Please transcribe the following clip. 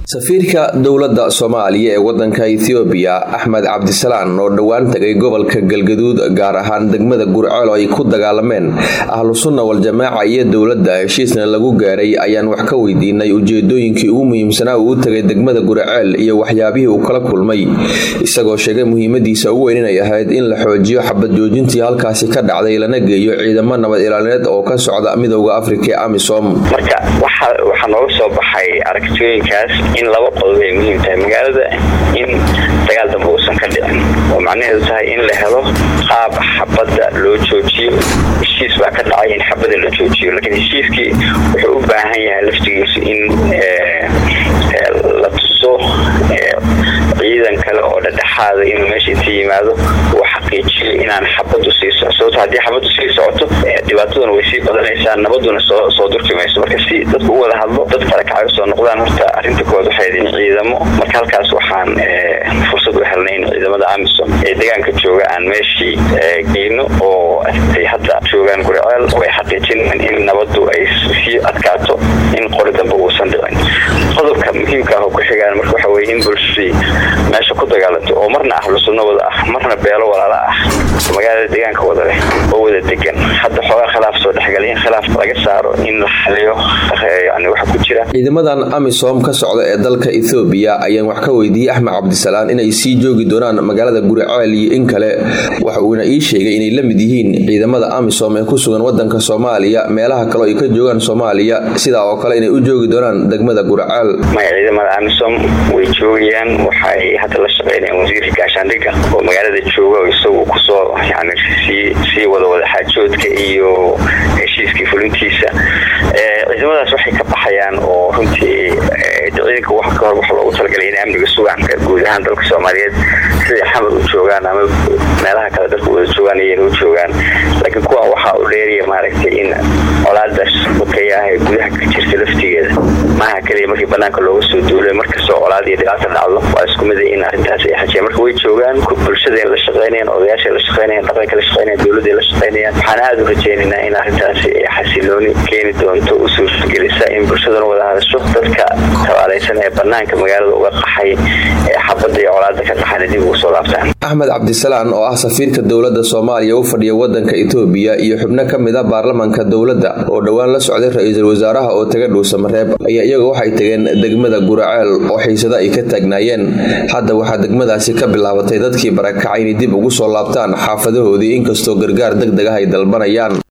safiirka dowladda soomaaliya ee wadanka ethoobiya axmed cabdisalaan oo dhowaan tagay gobolka galgaduud gaar ahaan degmada gurceel oo ay ku dagaalameen ahlu sunna wal-jamaaca iyo dowladda heshiisna lagu gaaray ayaan wax ka weydiinay ujeedooyinkii ugu muhiimsanaa uu u tagay degmada gurceel iyo waxyaabihii uu kala kulmay isagoo sheegay muhiimadiisa ugu weyn inay ahayd in la xoojiyo xabad joojintii halkaasi ka dhacday lana geeyo ciidamo nabad ilaalineed oo ka socda midooda afrika ee amisom marka waxaa nooga soo baxay aragtooyinkaas in laba qodob ay muhiim tahay magaalada in dagaal dambe uusan ka dhicin oo macnaheedu tahay in la helo qaab xabadda loo joojiyo heshiis baa ka dhacay in xabadda la joojiyo laakiin heshiiskii wuxuu u baahan yahay laftigiisu in la tuso ciidan kale oo dhadhexaada inuu meesha inta yimaado uu xaqiijiyo inaan xabaddu sii soco sababto haddii xabaddu sii socoto dhibaataduna way sii badanaysaa nabaduna soo durki mayso marka si dadku u wada hadlo dad kale kacay usoo noqdaan horta arrinta kood waxay in ciidamo marka halkaas waxaan fursad u helnay in ciidamada amisom ee deegaanka jooga aan meeshii geyno oo ay hadda joogaan guriceel oo ay xaqiijinayaan in nabaddu ay sii adkaato in qori dambe uusan dhicin qodobka muhiimka ah oo ku xigaan marka waxa weye in bulshadii meesha ku dagaalanto oo marna ahlu sunno wada ah marna beelo walaala ah magaalada deegaanka wada leh oo wada degan hadda xoogaa khilaaf soo dhexgalay in khilaaf laga saaro in la xaliyo yani waxa ku jira ciidamadan amisom ka socda ee dalka ethoobiya ayaan wax ka weydiiyey axmed cabdisalaan inay sii joogi doonaan magaalada guriceel iyo in kale waxa uuna ii sheegay inay la mid yihiin ciidamada amisom ee ku sugan wadanka soomaaliya meelaha kale ay ka joogaan soomaaliya sidaa oo kale inay u joogi doonaan degmada guriceel maya ciidamada amisom way joogayaan waxay hadda la shaqeynayaan wasiirka gaashaandhigga oo magaalada jooga oo isagu kusoo yani sii wada wadaxaajoodka iyo heshiiskii fulintiisa ciidamadaas waxay ka baxayaan oo runtii ciidanka wax ka hor waxa loogu talagalay inay amniga sugaan guud ahaan dalka soomaaliyeed siday xamar u joogaan ama meelaha kale dalka wada joogaan iyana u joogaan laakiin kuwan waxaa u dheeriya maaragtay in colaadaas wakaya ah ee gudaha ka jirta laftigeeda maaha keliya markii banaanka looga soo duulay markastoo colaad iyo dhibaata dhacdo waa isku mid in arrintaas ay xajiyaan marka way joogaan bulshada la shaqeynayaan odayaasha la shaqeynayaan dhaqanka la shaqeynayaan dowladda la shaqeynayaan waxaan aada u rajaynaynaa in arrintaasi ay xasilooni keeni doonto u suurtagelisa in bulshadana wada hadasho dadka tabaalaysan ee banaanka magaalada uga qaxay ee xabadda iyo colaada ka qaxana dib ugu soo laabtaan axmed cabdisalaan oo ah safiirka dowladda soomaaliya u fadhiya wadanka etoobiya iyo xubno ka mid a baarlamanka dowladda oo dhowaan la socday ra-iisul wasaaraha oo taga dhuusamareeb ayaa iyaga waxay tageen degmada guraceel oo xiisado ay ka taagnaayeen hadda waxaa degmadaasi ka bilaabatay dadkii barakacay inay dib ugu soo laabtaan xaafadahoodii inkastoo gargaar deg deg ah ay dalbanayaan